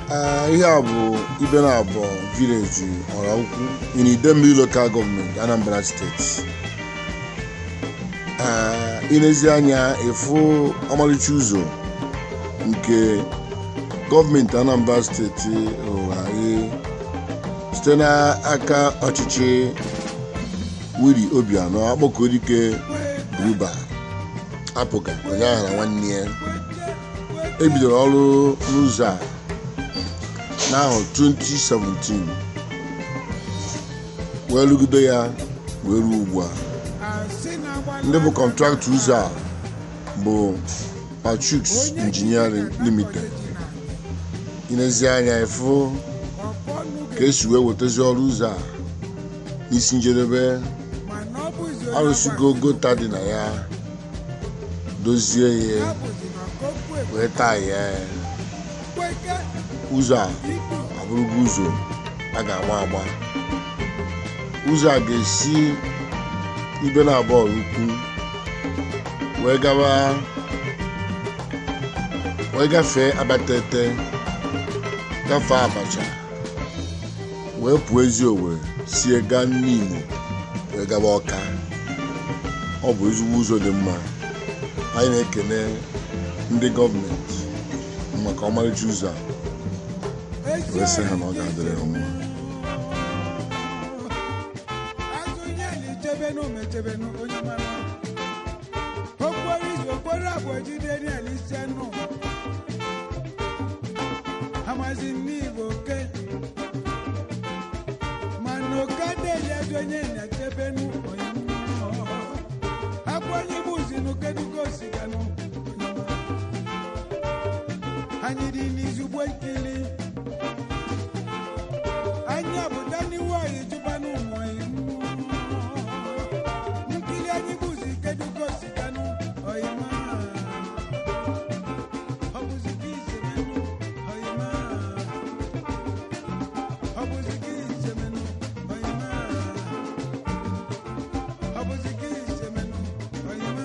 Ee, ihe a bụ ibe na abụọ vileji ọra ukwu in Idemili lokal gọọmenti Anambra steeti Ee, ilezi anya ịfụ ọmarịcha ụzọ nke gọọmenti Anambra steeti rụrụ anyị site n'aka ọchịchị Willie Obianọ Akpọkọdike Buba apụga ụnyaahụ na nwanne ya ebidoro ọrụ n'ụzọ a n'ahụ 2017 wee rugide ya wee ruo ugbu a ndị bụ kọntraktọ ụzọ a bụ Patrick's Engineering Limited inezi anya ịfụ ka esi wee wetazi ọrụ ụzọ a n'isi njedebe arụsigo gota dị na ya dozie ya wee taa ya ụzọ a abụrụgo ụzọ a ga-agba agba ụzọ a ga-esi ibe na abụọ ukwu wee gawa wee gafee abatete gafee abacha wee pụọ ezi Owerri sie gaa n'Imo wee gaba ọka ọ bụ ezigbo ụzọ dị mma anyị na-ekene ndị gọọmenti maka ọmarịcha ụzọ a wee sị ha na ọ ga-adịrị ha mma chebenu mechebenu onye mara okporo izu okporo abụọ jide n'elisienu amazi n'igbo oke mana oke adịghị ezi onye na-echebenu onye mara akwa onye bụ zinu kedugo osiganụ anyị dị n'izugbo nkili anyị abụda n'iwu anyị jụbanụ ụmụ anyị nkili anyị bụzi kedugo osiganụ oyima ọ bụzi gị isemenụ oyima ọ bụzi gị isemenụ oyima ọ bụzi gị isemenụ oyima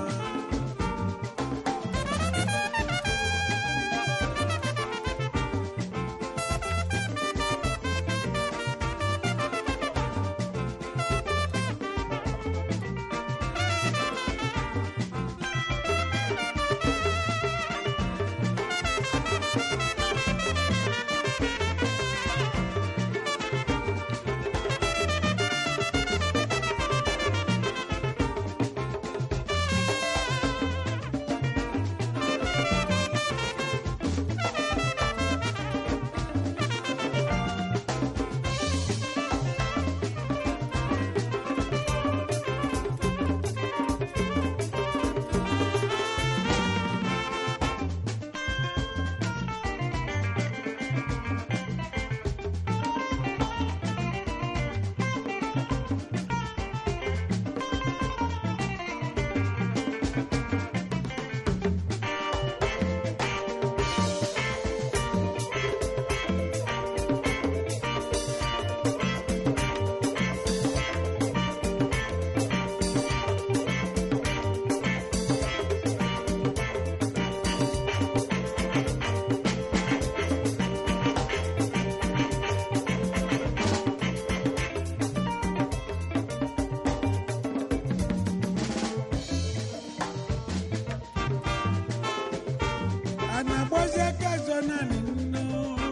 a na-agbazi aka azọ naanị nnu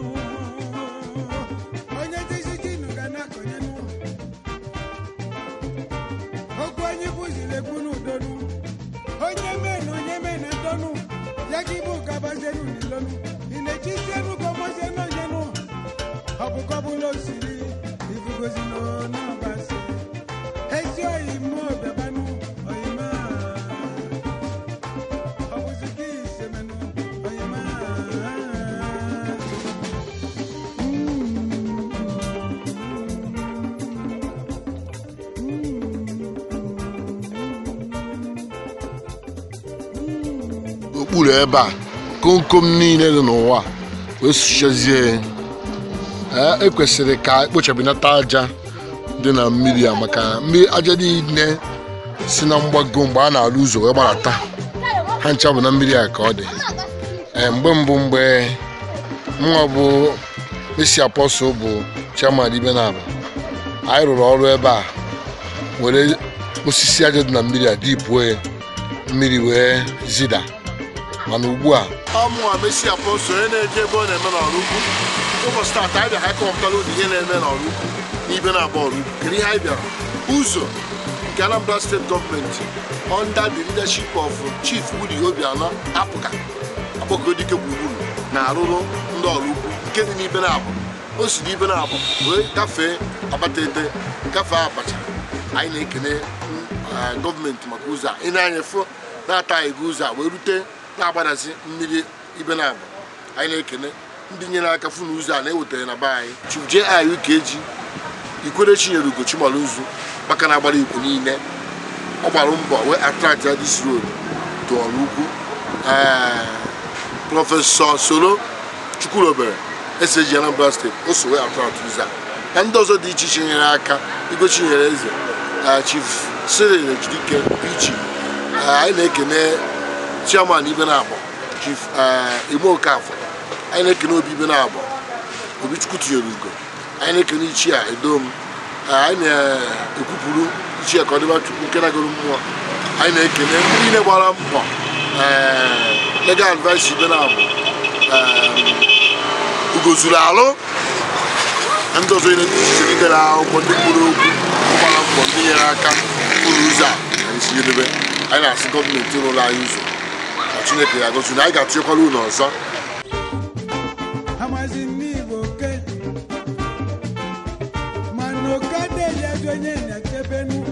onye dịzi jinu ga na-akọnye nụ okwu onye bụziri ekwu n'udonu onye mee na onye mee na ndọnụ ya gị bụ gabazienu n'ilonu ị na-echizienu ka ọgbazienu onye nụ ọ bụ kọbụla osiri ifugozi n'ọnabasị ezi oyi mmụọ bịabanụ oyima ọ bụzi gị isemenụ oyima okpuru ebe a komkom niile dị n'ụwa wee sụchazie ya ee ekwesịrị ka ekpochapụnata aja dị na mmiri a maka mmiri aja niile si na mgbago mgbe a na-alụ ụzọ wee gbarata ha ncha bụ na mmiri a ka ọ dị ee mgbe mbụ mgbe mụnwa bụ mesi apọstụl bụ chairman ibe na aba anyị rụrụ ọrụ ebe a were osisi aja dị na mmiri a dipụo ya mmiri wee zida mana ugbu a ọmụnwa mesi apọstụl onye na-eje ebe ọ na-eme n'ọrụ ukwu ụbọchị taata anyị bịara anyị kọwapụtara ụdị ihe na-eme n'ọrụ ukwu n'ibe na-agba ọrụ ukwu kedu ihe anyị bịara ụzọ nke Anambra steeti gọọmenti under the leadership of Chief Woody Obianọ apụga akpọkodike gburugburu na-arụrụ ndị ọrụ ukwu nke dị n'ibe na-abụ o si n'ibe na-abụ wee gafee abatete gafee abacha anyị na-ekene eh, gọọmenti maka ụzọ a ị na-anya fụ na-ataghị gị ụzọ a wee rute na-agbadazi mmiri ibe na-abụ anyị na-ekene ndị nyere aka fụ na ụzọ a na-ewetara na be anyị Chief J.I. Ukeji ikwere chinyere ugo chimaluzu maka na agbara igbo niile ọ gbara mbọ wee attract ya this road to ọrụ ukwu ee prọfesọ soro chukwurobere eseji anambra steeti o so wee attract ụzọ a na ndị ọzọ dị iche iche nyere aka igo chinyere eze eh, chief cyril ejidike pichi anyị na-ekene chairman ibe na-abọ chief eh, ime okafọ anyị na-ekene obi ibe na-abọ obichukwu tinyere ugo anyị na-ekene ichie a edom anyị na-ekwupụrụ ichie ka ọ dịba chukwu nke nagoro mmụọ anyị na-ekene ndị niile gbara mbọ ee, legal advice ibe na abụ ugo zuru alụ na ndị ọzọ niile dị iche iche dere akwụkwọ ndị mkpụrụ okwu gbara mbọ ndị nyere aka ụlọ ụzọ a anyị si jedebe anyị na-asị gọọmenti ụlọ anyị ụzọ na chineke ya gosi na anyị ga-atụnyekwara ụlọ ọzọ amazi n'igbo ke mana oke adịghị ezi onye nyachebenu